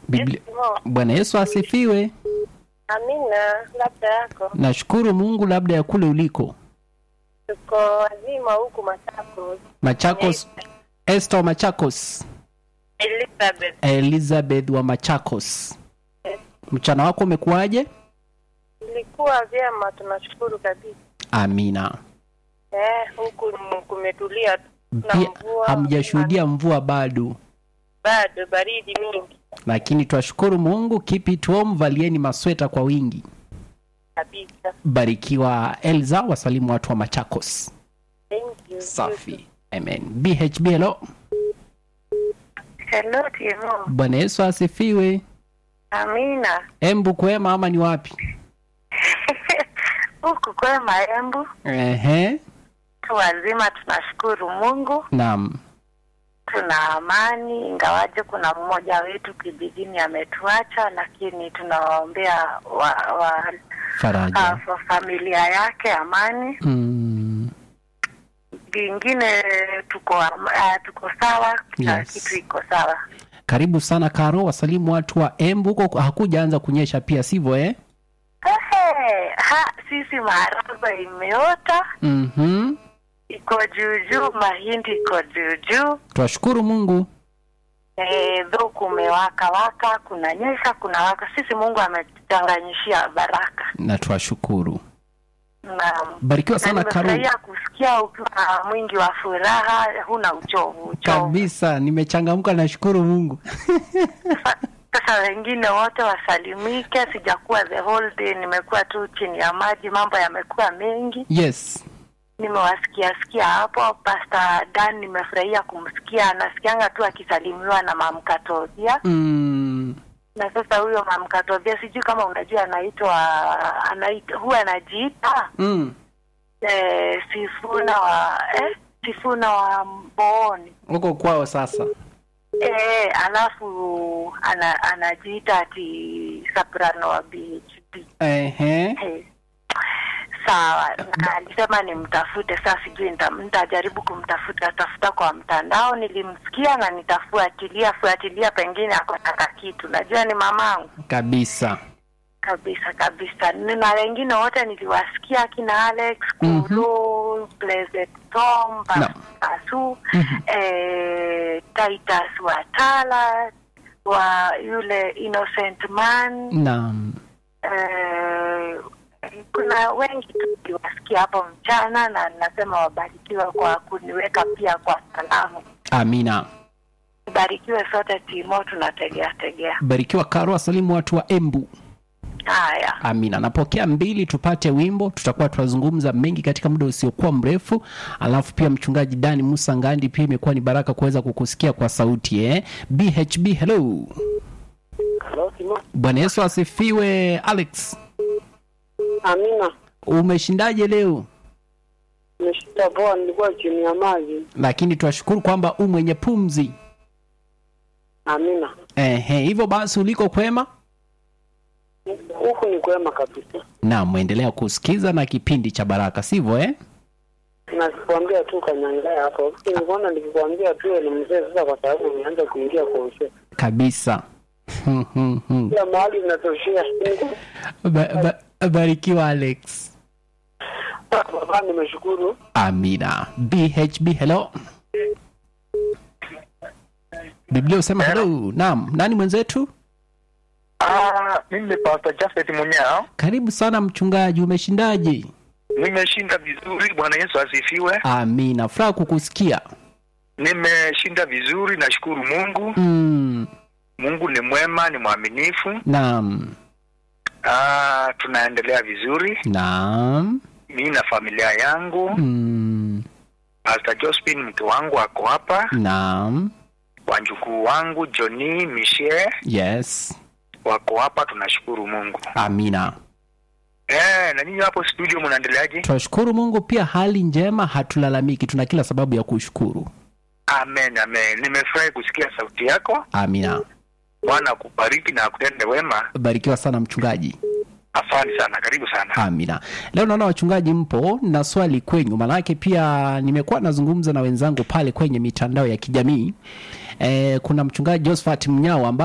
Biblia... Mo, Bwana Yesu asifiwe. Amina, labda yako Nashukuru Mungu, labda ya kule uliko tuko wazima huku Machakos. Machakos. Esther wa Machakos, Elizabeth, Elizabeth wa Machakos, mchana wako umekuwaje? ilikuwa vyema, tunashukuru kabisa. Amina. Eh, huku m- kumetulia tu. na Pia mvua hamjashuhudia mvua bado, bado baridi mingi lakini twashukuru Mungu. Keep it warm, valieni masweta kwa wingi. kabisa. Barikiwa Elza, wasalimu watu wa Machakos. Thank you. Safi, amen. BHB, hello. Hello, Timo. Bwana Yesu asifiwe. Amina. Embu kwema ama ni wapi? huku kwema Embu Ehe, tu wazima, tunashukuru Mungu, naam, tuna amani, ingawaje kuna mmoja wetu kijijini ametuacha, lakini tunawaombea wa, wa, faraja. wa familia yake amani. Mm, Vingine tuko am- ah, tuko sawa, kila Yes. kitu iko sawa. karibu sana Karo, wasalimu watu wa Embu. Huko hakujaanza kunyesha pia, sivyo eh? Ehe, ha, sisi maharagwe imeota Mhm. iko juu juu, mahindi iko juu juu. Twashukuru Mungu. Eh, dho kumewaka waka, kuna nyesha, kuna waka. Sisi Mungu ametuchanganyishia baraka. na twashukuru. Naam. Barikiwa Na sana Karo. nimefurahia kusikia ukiwa mwingi wa furaha, huna uchovu uchovu. Kabisa, nimechangamka, nashukuru Mungu. Sa- Sasa wengine wote wasalimike. Sijakuwa the whole day, nimekuwa tu chini ya maji, mambo yamekuwa mengi. Yes. Nimewasikia sikia hapo Pastor Dan, nimefurahia kumsikia, anasikianga tu akisalimiwa na mamkatodhia Mm, na sasa huyo mamkatodhia, sijui kama unajua, anaitwa anaitwa huwa anajiita mm. eh, Sifuna wa eh, Sifuna wa Mbooni Huko kwao sasa. eh, alafu ana, anajiita ati soprano wa BHP Ehe. eh. Sawa, na alisema nimtafute. Sasa sijui nita- nitajaribu kumtafuta tafuta kwa mtandao. Nilimsikia na nitafuatilia fuatilia, pengine akotaka kitu. Najua ni mamangu Kabisa. kabisa kabisa, na wengine wote niliwasikia akina Alex Mhm. Kulu, Blessed Tom, Naam. Pasu, Mhm. eh, Titus Watala wa yule Innocent Man Naam. eh, kuna wengi tu niliwasikia hapo mchana, na nasema wabarikiwe kwa kuniweka pia kwa salamu. Amina. Barikiwe sote Timo, tunategea tegea. Barikiwa Karo, wasalimu watu wa Embu. Haya, Amina. Napokea mbili, tupate wimbo. Tutakuwa tunazungumza mengi katika muda usiokuwa mrefu, alafu pia mchungaji Dani Musa Ngandi, pia imekuwa ni baraka kuweza kukusikia kwa sauti eh. BHB, hello. Hello, Timo. Bwana Yesu asifiwe. Alex, Amina, umeshindaje leo? nimeshinda poa, nilikuwa chini ya maji. Lakini twashukuru kwamba u mwenye pumzi. Amina, Ehe, hivyo basi uliko kwema? huku ni kwema kabisa. Naam, mwendelea kusikiza na kipindi cha baraka, sivyo eh? Nakikwambia tu kanyangaa hapo, nilikuona nikikwambia tu ni mzee sasa, kwa sababu nianza kuingia kwa uzee. Kabisa. Hmm, hmm, hmm. Kila mahali inatoshea. Ba- ba- Barikiwa Alex. Baba, nimeshukuru. Amina. BHB, hello. Biblia usema hello. Naam, nani mwenzetu? Ah, mimi ni Pastor Jafet Munyao. Karibu sana mchungaji, umeshindaje? Nimeshinda vizuri, Bwana Yesu asifiwe. Amina, furaha kukusikia. Nimeshinda vizuri, nashukuru Mungu. Mm, Mungu ni mwema, ni mwaminifu. naam, Ah, tunaendelea vizuri, naam. mimi na familia yangu. Mm, Pastor Josephine mke wangu ako hapa, naam. wanjukuu wangu Johnny, Michelle Yes. wako hapa, tunashukuru Mungu. Amina. Eh, na ninyi hapo studio mnaendeleaje? Twashukuru Mungu pia, hali njema, hatulalamiki, tuna kila sababu ya kushukuru. Amen, amen. Nimefurahi kusikia sauti yako. Amina. Bwana akubariki na akutende wema. Barikiwa sana mchungaji. Asante sana, karibu sana. Amina. Leo naona wachungaji mpo na swali kwenyu, maanake pia nimekuwa nazungumza na wenzangu pale kwenye mitandao ya kijamii. E, kuna mchungaji Josephat Mnyao ambaye